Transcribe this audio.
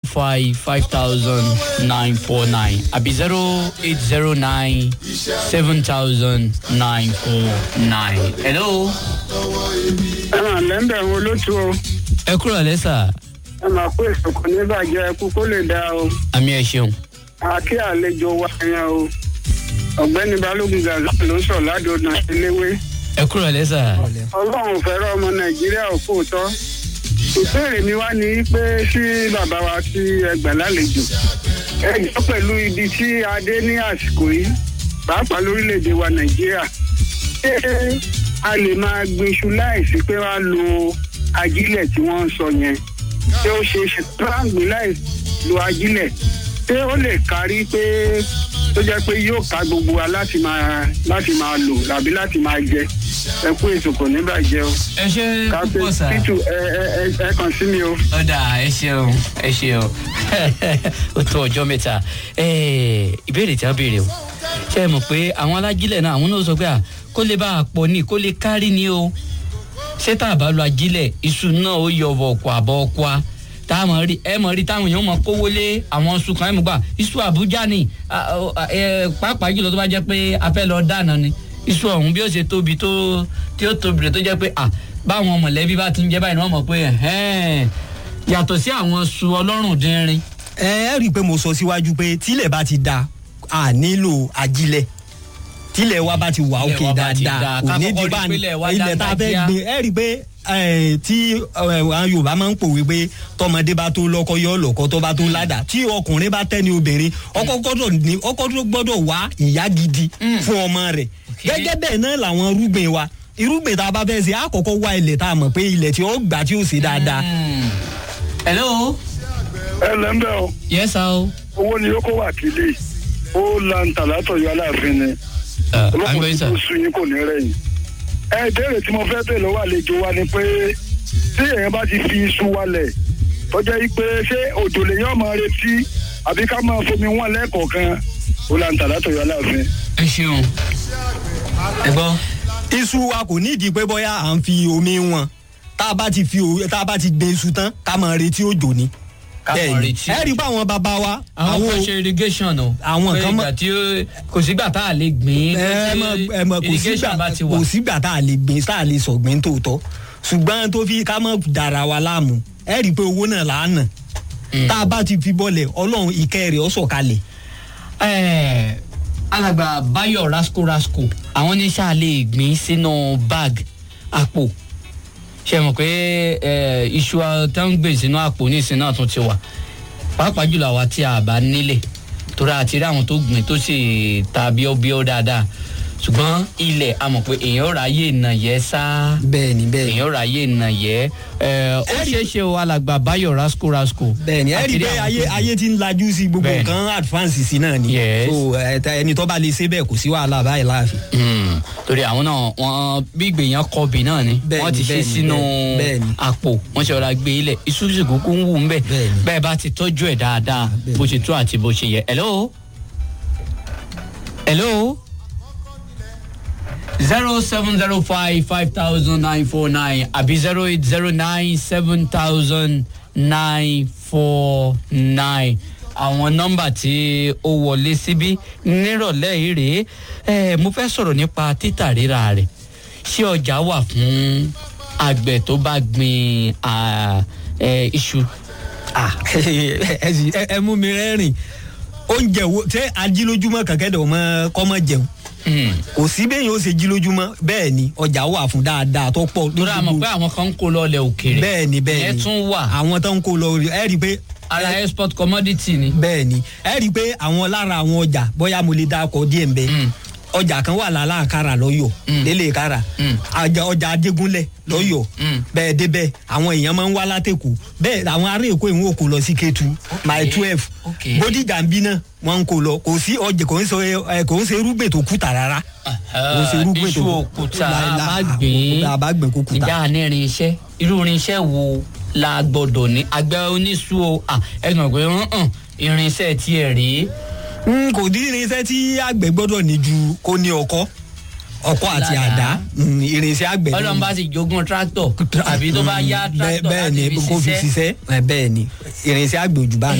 five five thousand nine four nine àbí zero eight zero nine seven thousand nine four nine. hello. ẹ máa lẹ́ńbẹ̀ wo lótú o ẹ kúrò lẹ́sà ẹ máa kó èso kò ní bàjẹ́ ẹkú kó lè dáa o àmì ẹ̀ ṣeun. àkí àlejò wa yẹn o ọ̀gbẹ́ni balógun gaza ló sọ ládùúgbò iléwé ẹ kúrò lẹ́sà. ọlọ́run fẹ́ràn ọmọ nàìjíríà ò fòótọ́ ìbéèrè mi wá ní pé sí bàbá wa tí ẹgbà lálejò ẹ jọ pẹ̀lú ibi tí a dé ní àsìkò yìí pàápàá lórílẹ̀‐èdè wa nàìjíríà ṣé a lè máa gbin iṣu láìsí pé wàá lo ajílẹ̀ tí wọ́n ń sọ yẹn ṣé ó ṣe é ṣe tó bá ń gbin láì lo ajílẹ̀ ṣé ó lè kárí pé tó jẹ́ pé yóò ká gbogbo wa láti máa láti máa lò tàbí láti máa jẹ ẹ kú ètò kò ní bàjẹ́ o ẹ ṣe káfíń púpọ̀ sá. títù ẹ ẹ ẹ ẹ kàn sí mi o. ọ̀dà ẹ ṣeun ẹ ṣeun ó tó ọjọ́ mẹ́ta Eh, ìbéèrè tí a béèrè o ṣe é mọ̀ pé àwọn alájílẹ̀ náà àwọn náà sọ pé à kó lè bá a pọ̀ ní kó lè kárí ni o ṣé tá a bá lo ajílẹ̀ iṣu náà ó yọ ọ̀bọ̀ ọ̀kọ̀ àbọ̀ ọ̀kọ̀ a tá a mọ̀ rí ẹ mọ̀ rí táwọn èèyàn mọ̀ kówó lé àwọn iṣu kan ẹ mọ̀ gbà iṣu àbújá ni à, ọ, à, ẹ, pàápàá jùlọ tó bá jẹ́ pé a fẹ́ lọ dáná ni iṣu ọ̀hún bí ó ṣe tóbi tó tí ó tóbi rẹ̀ tó jẹ́ pé à báwọn mọ̀lẹ́bí bá ti ń jẹ́ báyìí ni wọ́n mọ̀ pé ẹ̀hẹ́n yàtọ̀ sí àwọn iṣu ọlọ́run dínrín ẹ ẹ rí i pé mo sọ síwájú pé tílẹ̀ bá ti da a nílò ajílẹ̀ tílẹ̀ wa bá ti wà Ilẹ̀ òkè wa bá ti dáadáa da, ká kò ní kọ́kọ́ di rí bá pé ilẹ̀ wa ilẹ̀ tá a fẹ́ dángájíá. gbin ẹ rí i pé ẹ, tí ẹ, àwọn yorùbá máa ń pòwe pé tọmọdé bá tó lọkọ yọ lọkọ tó bá tó ládà tí ọkùnrin bá tẹ́ni obìnrin ọkọ gbọ́dọ̀ ní ọkọ tó gbọ́dọ̀ wá ìyá gidi fún ọmọ rẹ̀ Okay. gẹ́gẹ́ bẹ́ẹ̀ náà làwọn irúgbìn wa irúgbìn tá a bá fẹ́ ṣe àkọ́kọ́ wá ilẹ̀ tá a mọ̀ pé ilẹ̀ tí ó gbà tí ó ṣe dáadáa hello ẹ lẹ́ńbẹ̀ o yes o. owó ni yóò kó wà kílé ó lanta látọ̀yọ́ aláàfin ni olókùn tó sun yín kò ní rẹ̀yìn. ẹ ìbéèrè tí mo fẹ́ bèèrè lọ́wọ́ àlejò wa ni pé tí èèyàn bá ti fi iṣu wálẹ̀ tọ́jà yìí pé ṣé òjò lèyàn máa retí àbí ká máa fomi wọn lẹ́ẹ̀kọ̀ọ̀kan ó lanta látọ̀yọ́ aláàfin. ẹ ṣeun ẹ gbọ́. iṣu wa kò ní ìdí pé bóyá à ń fi omi wọn tá a bá ti fi o- tá a bá ti gbin iṣu tán ká máa retí òjò ni. Ká máa Bẹ́ẹ̀ni. retí ẹ rí i pé àwọn bàbá wa àwọn kan ṣe irrigation o. àwọn Pé kan mọ- ìgbà tí ó kò sígbà tá a lè gbìn. ẹ mọ ẹ mọ kò irrigation sígbà bá ti wà. kò sígbà tá a lè gbin tá a lè sọ̀gbìn tòótọ́ ṣùgbọ́n tó fi ká mọ̀ dára wa láàmú ẹ rí i pé owó náà là á nà tá a bá ti fi bọ́lẹ̀ ọlọ́run ìkẹ́ rẹ̀ ọ̀ sọ̀kalẹ̀ Ẹ, alàgbà bayo rasco rasco àwọn ní sáà lè gbìn sínú bag àpò ṣe mọ̀ pé ẹ, iṣu tó ń gbìn sínú àpò ní ìsìn náà tún ti wà pàápàá jùlọ àwa tí a bá nílẹ̀ torí àti rí àwọn tó gbìn tó sì ta bíọ́bíọ́ dáadáa ṣùgbọ́n ilẹ̀ a mọ̀ pé èèyàn ráyè nà yẹ sáá bẹ́ẹ̀ni bẹ́ẹ̀ni èèyàn ráyè nà yẹ ẹ ó ṣeé ṣe o alàgbà bayo rasco rasco bẹ́ẹ̀ni ẹ rí i pé ayé ayé ti ń lajú sí gbogbo Bẹ́ẹ̀ni. nǹkan advance sí náà ni Yes. so ẹ, ta- ẹni tó bá lè ṣe bẹ́ẹ̀ kò sí wàhálà báyìí láàfin. Hmm, torí àwọn náà wọn bí ìgbèyàn kọbì náà ni Bẹ́ẹ̀ni, wọn ti ṣe bẹ́ẹ̀ni, sínú bẹ́ẹ̀ni, bẹ́ẹ̀ni. àpò wọn ṣe ọ̀rọ̀ gbé ilẹ̀ iṣu sì kúkú ń wù ń bẹ̀ Bẹ́ẹ̀ni. bẹ́ẹ̀ bá ti tọ́jú ẹ̀ dáadáa Bẹ́ẹ̀ni. bó ṣe tó àti bó ṣe yẹ. hello hello zero seven zero five five thousand nine four nine àbí zero eight zero nine seven thousand nine four nine àwọn nọ́mbà tí ó wọlé síbí nírọ̀lẹ́ yìí rèé ẹ mo fẹ́ sọ̀rọ̀ nípa títà rírà rẹ̀ ṣé ọjà wà fún àgbẹ̀ tó bá gbin à, ẹ, iṣu. Ah, ẹ sì- ẹ- ẹ mú mi rẹ́rìn oúnjẹ wo ṣé ajílójúmọ́ kẹ̀kẹ́ ọmọ kọ́mọ jẹun Hmm. kò sí bẹ́yìn ó ṣe jílójúmọ́ bẹ́ẹ̀ ni ọjà wà fún dáadáa tó pọ̀ torí a mọ̀ pé àwọn kan ń kó lọ ilẹ̀ òkèèrè bẹ́ẹ̀ ni bẹ́ẹ̀ ìyẹn ni tún wà àwọn tó ń kó lọ ẹ rí i pé ara export commodity ni. bẹ́ẹ̀ ni ẹ rí i pé àwọn lára àwọn ọjà bóyá mo lè dákọ̀ díẹ̀ ń bẹ Mm. ọjà kan wà lálàkàrà lọ́yọ̀ Mm. lélẹ̀ kára Mm. ọjà ọjà ajégúnlẹ̀ lọ́yọ̀ Mm. bẹ́ẹ̀ débẹ̀ àwọn èèyàn máa ń wá látẹ̀kù bẹ́ẹ̀ àwọn ará èkó ìwọ̀n òkú lọ sí kétu my twelve Okay. bódìjà ń bí náà wọ́n ń kó lọ kò sí ọjà kò ń ṣe ẹ, kò ń ṣe irúgbìn tó kùtà rárá kò ń ṣe irúgbìn tó iṣu òkúta láìla- àbágbìn àbágbìn kò kùtà. ìjà ní irinṣẹ́ irú irinṣẹ́ wo la gbọ́dọ̀ ní àgbẹ̀ oníṣu o à, ẹ sọ pé hàn irinṣẹ́ tiẹ̀ rèé Mm, kò dín irinṣẹ́ tí àgbẹ̀ gbọ́dọ̀ ní ju kó ní ọkọ́ ọkọ́ àti Ládàá. àdá mm, irinṣẹ́ àgbẹ̀ náà ọlọ́run ni. bá sì jogún tractor àbí tó bá yá Mm, bẹ́ẹ̀- tractor bẹ́ẹ̀ láti ni fi kó fi ṣiṣẹ́ ṣiṣẹ́ ẹ, bẹ́ẹ̀ ni irinṣẹ́ àgbẹ̀ òjò bá